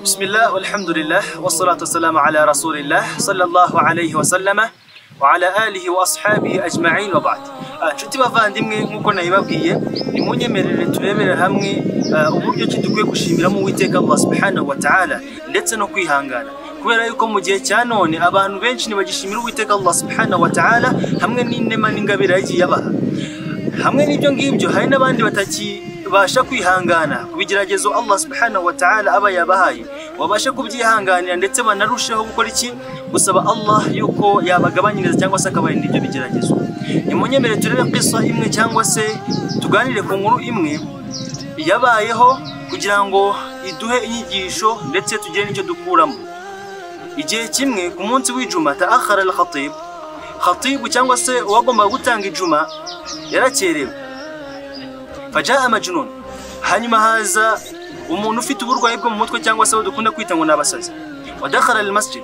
Bismillah, walhamdulillah, wassalatu wassalamu ala rasulillah, sallallahu alayhi wa sallama, wa ala alihi wa ashabihi ajma'in wa ba'd. Ah, Nshuti bavandimwe nk'uko nabibabwiye nimunyemerere turebere hamwe ah, uburyo ki dukwiye gushimiramo uwiteka Allah subhanahu wa ta'ala ndetse no kwihangana kubera yuko mu gihe cya none abantu benshi ntibagishimira uwiteka Allah subhanahu wa ta'ala hamwe n'inema n'ingabire yagiye abaha hamwe n'ibyo ngibyo hari n'abandi batakibasha kwihangana ku bigeragezo Allah subhanahu wa ta'ala aba yabahaye babashe kubyihanganira ndetse banarusheho gukora iki gusaba Allah yuko yabagabanyiriza cyangwa se akabarinda ibyo bigeragezo nimunyemere turebe kisa imwe cyangwa se tuganire ku nkuru imwe yabayeho kugira ngo iduhe inyigisho ndetse tugire n'icyo dukuramo igihe kimwe ku munsi w'ijuma ta'akhara al-khatib khatibu cyangwa se uwagombaga gutanga ijuma yarakerewe fajaa majnun hanyuma haza umuntu ufite uburwayi bwo mu mutwe cyangwa se abo dukunda kwita ngo n'abasazi wadakhala al masjid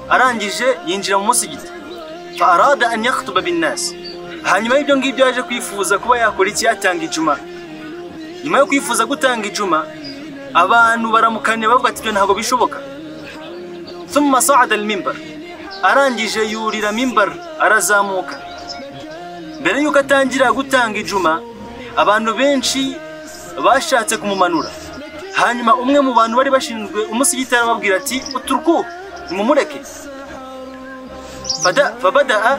arangije yinjira mu musigiti fa arada an yakhutuba binnas hanyuma y'ibyo ngibyo yaje kwifuza kuba yakora iki yatanga ijuma nyuma yo kwifuza gutanga ijuma abantu baramukaniye bavuga ati ibyo ntabwo bishoboka thumma sa'ada al mimbar arangije yurira mimbar arazamuka mbere yuko atangira gutanga ijuma abantu benshi bashatse kumumanura hanyuma umwe mu bantu bari bashinzwe umusigiti arababwira ati uturuku nimumureke Fada- fabadaa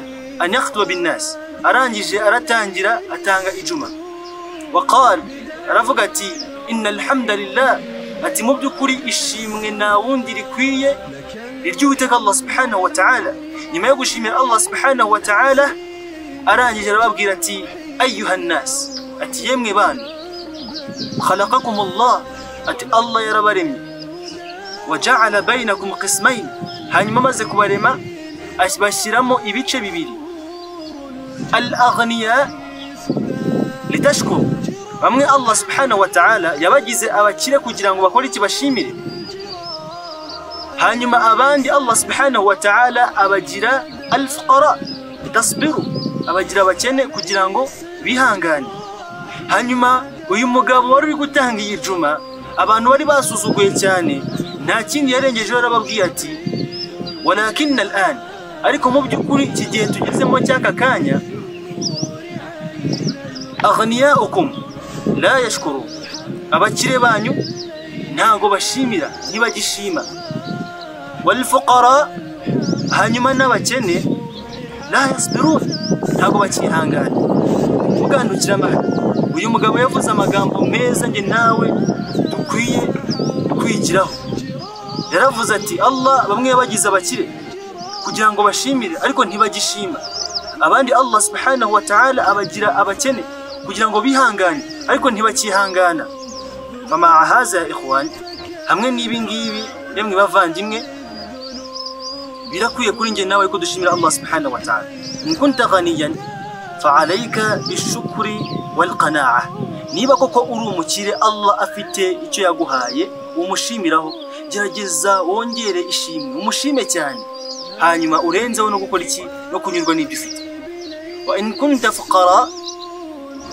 an yakhtuba binnasi arangije aratangira atanga ijuma waqal aravuga ati inna alhamdulillah ati mu by'ukuri ishimwe nta wundi rikwiye iry'uwiteka Allah subhanahu wa ta'ala nyuma yo gushimira Allah subhanahu wa ta'ala arangije arababwira ati ayuha nas ati yemwe bana khalaqakum Allah ati Allah yarabaremye waja'ala bainakum qismayn hanyuma maze kubarema ashyiramo ibice bibiri al-aghniya litashkuru bamwe Allah subhanahu wa ta'ala yabagize abakire kugira ngo bakore iki bashimire hanyuma abandi Allah subhanahu wa ta'ala abagira alfuqara tasbiru abagira abakene kugira ngo bihangane hanyuma uyu mugabo wari uri gutanga iyi juma abantu bari basuzuguye cyane nta kindi yarengejeho arababwiye ati walakin al'an ariko mu by'ukuri iki gihe tugezemo cy'aka kanya aghniyaukum la yashkuru abakire banyu ntago bashimira ntibagishima walfuqara hanyuma n'abakene la yasbirun ntabwo bakihangana mugandukira amahari uyu mugabo yavuze amagambo meza njye nawe dukwiye kwigiraho yaravuze ati allah bamwe yabagize abakire kugira ngo bashimire ariko ntibagishima abandi allah subhanahu wa ta'ala abagira abakene kugira ngo bihangane ariko ntibakihangana famaa haza ya ikhwani hamwe n'ibi ngibi yemwe bavandimwe birakwiye kuri njye nawe ko dushimira Allah subhanahu wa ta'ala in kunta ghaniyan fa alayka bishukri wal qana'a niba koko uri umukire Allah afite icyo yaguhaye umushimiraho gerageza wongere ishimwe umushime cyane hanyuma urenzeho no gukora iki no kunyurwa n'ibyo ufite wa in kunta fuqara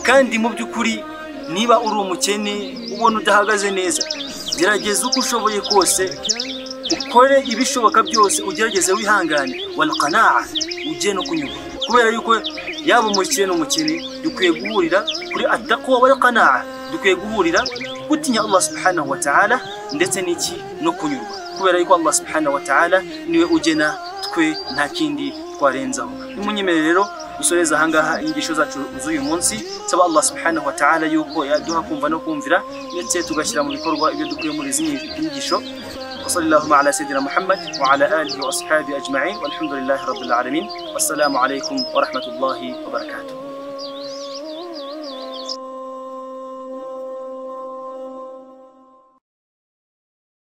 kandi mu by'ukuri niba uri umukene ubona udahagaze neza gerageza uko ushoboye kose ukore ibishoboka byose ugerageze wihangane walqanaa ujye no kunyurwa kubera yuko yaba umukire n'umukene dukwiye guhurira kuri attaqwa walqanaa dukwiye guhurira gutinya Allah subhanahu wa ta'ala ndetse n'iki no kunyurwa kubera yuko Allah subhanahu wa ta'ala niwe ugena twe nta kindi twarenzaho nimunyemerere rero dusoreza ahangaha inyigisho zacu z'uyu munsi saba Allah subhanahu wa ta'ala yuko yaduha kumva no kumvira ndetse tugashyira mu bikorwa ibyo dukuye muri izi nyigisho وصلى اللهم على سيدنا محمد وعلى آله وأصحابه أجمعين والحمد لله رب العالمين والسلام عليكم ورحمة الله وبركاته